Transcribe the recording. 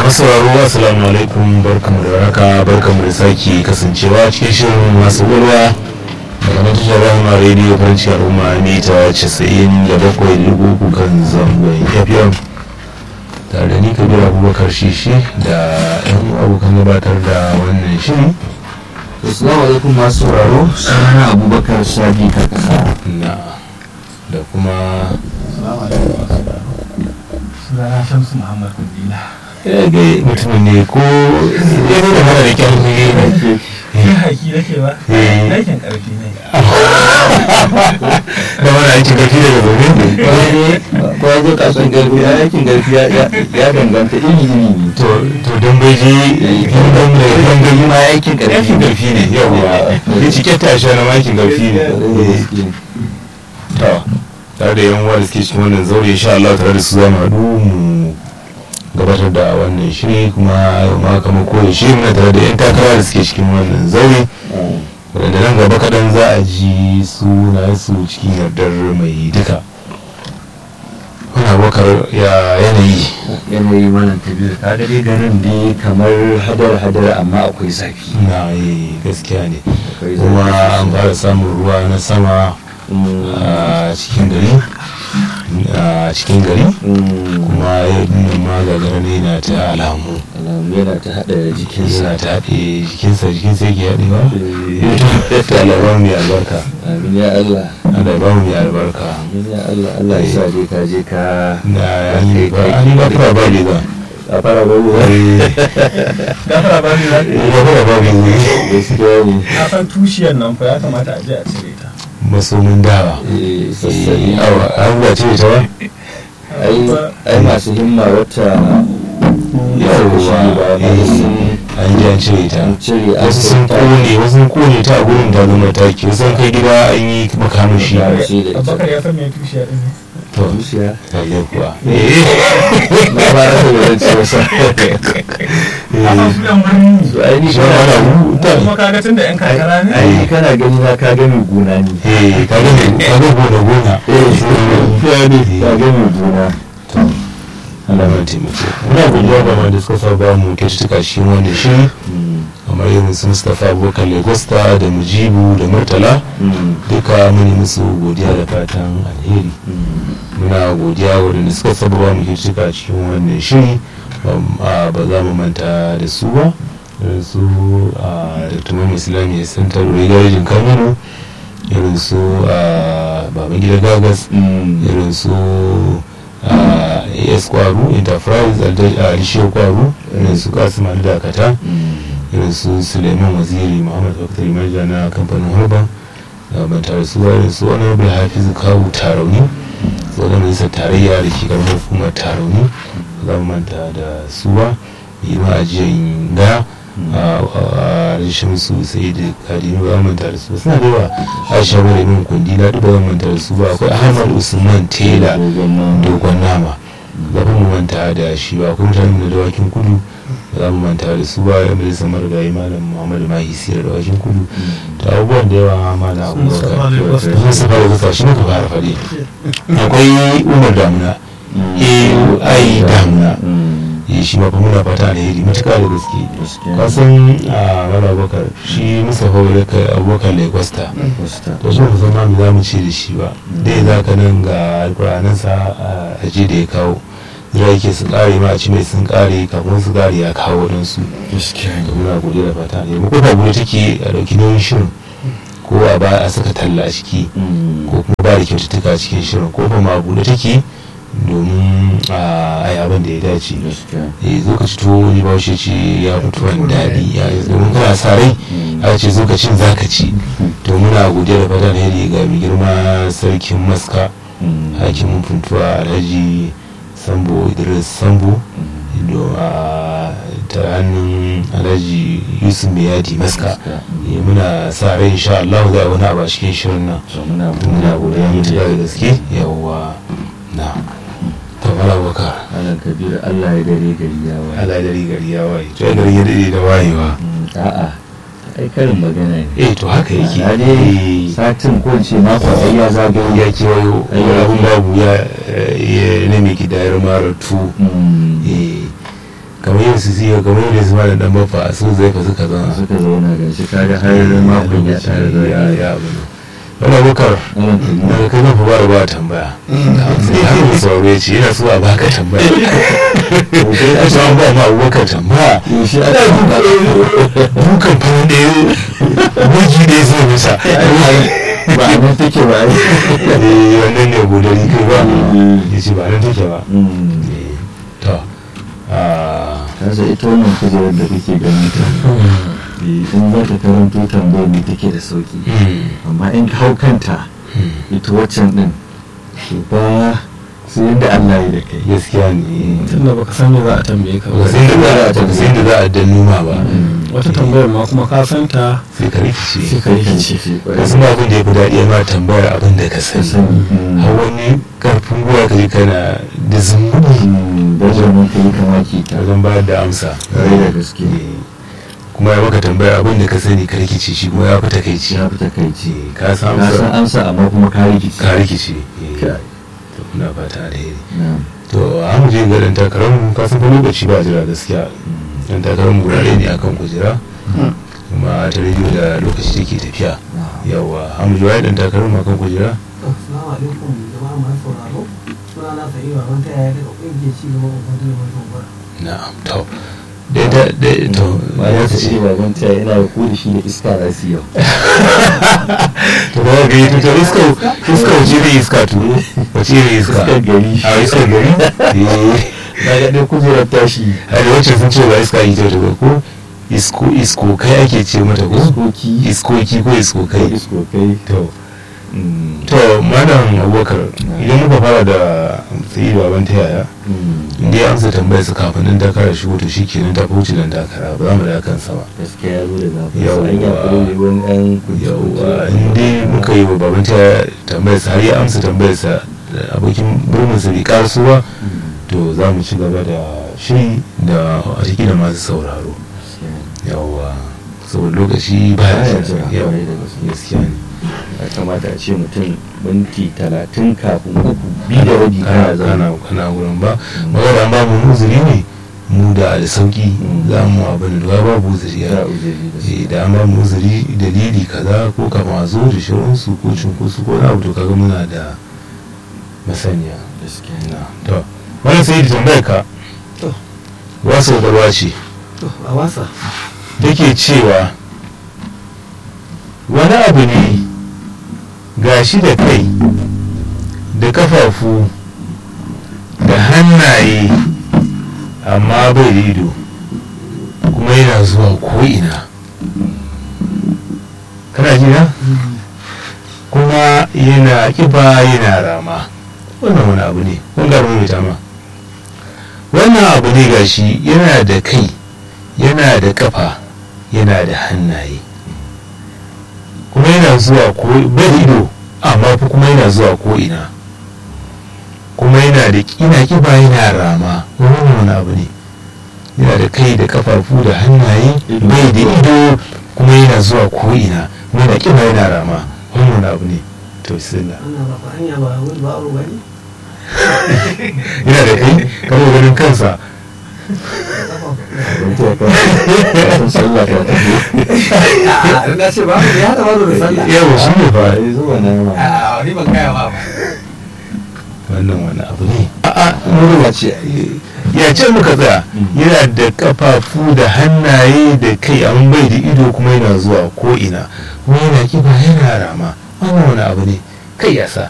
masu sauraro assalamu alaikum barkamu da raka barkamu da sake kasancewa cikin shirin masu gurwa daga nan tashar rahama rediyo faranci al'umma mita 97.3 kan zangon fm tare da ni kabir abubakar shishi da yan abokan gabatar da wannan shiri Assalamu alaikum masu sauraro sunana Abubakar Sadi Kakasa. na da kuma sunana shamsu muhammad kundila ya ga mutumin ne ko ya zo da mara da kyan ne kai haki nake ba Eh. aikin karfi ne da mara aikin gafi daga domin Ko ya zo kasuwan garfi ya aikin garfi ya ya danganta iri iri ne. to to don bai ji yan dan da yan gari ma aikin aikin garfi ne. gafi ne yawa ya cike tashi na makin gafi ne to tare da yan uwa da suke cikin wannan zaure insha Allah tare da su za mu haɗu mu gabatar da wannan shiri kuma yau ma kamar koyi shiri muna tare da yan takara da suke cikin wannan zaure wadanda nan gaba kaɗan za a ji suna su cikin yardar mai duka wani abokar ya yanayi Yanayi mana tabiru ka ga dai garin dai kamar hadar hadar amma akwai zafi. na yi gaskiya ne Akwai kuma zafi an fara samun ruwa na sama Mm, a cikin gari a cikin gari mm, kuma ya nuna ma gagara ne na ta alamu alamu yana ta haɗa jikinsa. yana ta haɗe jikinsa jikinsa yake haɗewa Eh, ta alabar mai albarka Amin ya Allah. alabar mai albarka Amin ya Allah. Allah ya sa dai ka je ka na yani ba an yi ba fara ba ne ba a fara babu ba. gafara ba ni za ka ba fara ba ne Gaskiya ne. na san tushiyar nan fa ya kamata a je a cire ta masomin dawa Eh, sassani. awa abubuwa ce ta ba ai ai masu himma wata yawwa ba ba eh, sun an ji an cire ta an cire an wasu sun ta- kone wasu sun kone ta a gurin ta zama taki wasu sun kai gida an yi makamashi Makamashi. Shi da ita. abubakar ya san me tushiya din ne to zuciya lalle kuwa na ba na da wurin ce wasa a san su yan birni to ai ni shi kana wani abu ta kuma kaga tun da yan kakara ne ai kana gani na ka ga mai gona ne eh kaga ne kaga gona gona ya ne ka ga mai gona Allah ya taimake muna godiya ga wanda suka sa ba mu kyaututtuka shi wanda shi kamar irin su Mustapha Abubakar Legosta da Mujibu da Murtala duka muni musu godiya da fatan alheri muna godiya waɗanda suka saba ba mu kyaututtuka cikin wannan shiri Bam- a, ba za mu manta da su ba irin su a tumam islamiyya center rigarajin kamano irin su a babangida gagas irin su a as kwaru enterprise a alishiyar kwaru irin su kasim ali dakata irin su suleiman waziri muhammad bakar marja na kamfanin harba da ban tare su ba irin su honorable hafiz kawu tarauni tsohon majalisar tarayya da ke karamar hukumar tarauni ba za mu manta da su ba yi ma ajiyan ga a rashin su sai da kadinu ba za mu manta da su ba suna da yawa aisha bari min kundi na duk ba za mu manta da su ba akwai ahmad usman tela dogon nama ba mu manta da shi ba akwai mutane da dawakin kudu ba za mu manta da su ba ya mai samar da yi malam muhammadu mahi sira dawakin kudu da abubuwan da yawa malam abubakar mun saba da kusa shi muka fara faɗi akwai umar damuna ai damuna eh shi ma fa muna fata alheri matuƙa da gaske kasan a mara abubakar shi mustapha abubakar lagos to shi ba san ma me za mu ce da shi ba dai za ka nan ga alƙur'anansa a je da ya kawo jira yake su ƙare ma a ci mai sun ƙare kafin su ƙare ya kawo don su da muna godiya da fata ne mu kofa bude take a ɗauki nauyin shirin ko a ba a saka talla a ciki ko kuma ba da kyaututtuka a cikin shirin ko ba ma bude take domin a yi abin da ya dace eh zo ka ci tuwo ni ba shi ce ya fito wani daɗi ya domin kana sa rai a ce zo ka cin za ka ci to muna godiya da fata alheri ga mai girma sarkin maska hakimin funtuwa alhaji sambo idris sambo do a ta hannun alhaji yusuf mai yadi maska eh, muna sa rai insha Allah za a wani abu a cikin shirin nan muna godiya mutuka da gaske yawwa na kamar abubakar Alan Kabiru Allah ya dare gari ya waye. Allah ya dari gari ya waye to ya gari ya dade da wayewa A'a ai karin magana ne. eh to haka yake Na dai satin ko ce mako ai ya zagayo ya kewayo Ai, wani ya abun babu ya ya nemi kidayar mara tu Mm. eh kamar yin su siya kamar yadda su malam dan bafa su zai fa suka zama suka zauna ga shi kaga har makon ya tare da ya ya abu ne wani abokar Malam Tanimu. daga kai zan fa ba da ba tambaya sai har mu sauraro ya ce yana so a baka tambaya ya ce an ba ma abubakar tambaya Yaushe ana aka dukan fara da ya bugi da ya zai masa ba a nan take ba ai eh wannan ne godari kai ba ya ce ba nan take ba Mm. Eh, to ah, kasa ita wannan kujerar da kake ganin ta eh, in za ka karanto tambayar ne take da sauki hmm, amma in ka hau kanta hmm, ita waccan din to ba sai yadda Allah ya da kai gaskiya ne tunda baka san me za a tambaye ka ba ba sai da za a ba sai da za a dannu ma ba wata tambayar ma kuma ka san ta sai ka rikice sai ka rikice ka san abin da ya fi daɗi ma tambayar abin da ka sani har wani karfin gwiwa ka ji kana da zumbudi Dajar ka yi kamaki ta wajen bayar da amsa Ƙwarai da gaske. Eh, kuma ya maka tambayar abin da ka sani ka rikice shi kuma ya fi takaici ya fi takaici Eh, ka san ka san amsa amsa amma kuma ka rikici ka rikice eh, Kai. to muna fata alheri Na'am. to an je ga dan takarar mu ka san fa lokaci ba jira gaskiya dan takarar mu gurare ne akan kujera kuma ta rediyo da lokaci take tafiya Na'am. yawa an je dan takarar mu akan kujera Assalamu alaikum jama'a masu sauraro. Suna na sa'i ba wata yaya daga ƙungiyar ci gaban ubangiji mai gobara. na'am to da da da to ba ya ya ta ce ce ba ban taya ina da ku da shi da iska za su yau to ba ga yi to iska iska wace ne iska to wace ne iska iskar gari a iskar gari eh na ga dai kujerar tashi a da wacce sun ce ba iska yi ta ba ko isko isko kai ake ce mata ko iskoki iskoki ko isko kai iskokai to Mm. to malam abubakar idan muka fara da sai baban ta yaya Mm. inda ya amsa tambayar su kafin nan takara shigo to shi kenan ta wuce nan takara ba za mu da kansa ba gaskiya ya zo da zafi Yawwa. an ya kuro ne wani ɗan yauwa inda muka yi wa baban ta yaya tambayar sa har ya amsa tambayar sa da abokin birnin sa bai karasu ba to za mu ci gaba da shiri da a ciki da masu sauraro yauwa saboda lokaci ba ya Baya jira jira, yau kwarai da gaske. gaskiya ne ya kamata a ce mutum minti talatin kafin uku biyu da rabi kana kana zaune kana kana wurin ba magana ba mu uzuri ne mu da da sauki za mu abin da ba bu uzuri za ya a uzuri da su eh da an ba mu uzuri dalili kaza ko kama zo da shirinsu ko cunkosu ko na abu to kaga muna da masaniya gaskiya na to wannan sai da tambayar ka To. wasu garwa ce To, a wasa. take cewa wani abu ne gashi da kai da kafafu da hannaye amma bai da ido kuma yana zuwa ko'ina kana ji na kuma yana kiba yana rama wannan wani abu ne kun ga mai ma wannan abu ne gashi yana da kai yana da kafa yana da hannaye kuma yana zuwa ko bai da ido amma fa kuma yana zuwa ko ina kuma yana da kina kiba yana rama wannan wani abu ne yana da kai da kafafu da hannaye Ido. bai da ido kuma yana zuwa ko ina kuma yana kiba yana rama wannan wani abu ne to bismillah Wannan ba fa hanya ba wani ba aro bane. yana da kai kana ganin kansa ban taya ka san sallah ta tafi A'a, na ce ba ya hada baro da sallah. yawa shi ne fa ai zuwa na ma A'a, ni ban kaya ba. wannan wani abu ne a'a murwa ce ya ce muka tsaya yana da kafafu da hannaye da kai an bai da ido kuma yana zuwa ko ina kuma yana kiba yana rama wannan wani abu ne kai ya sa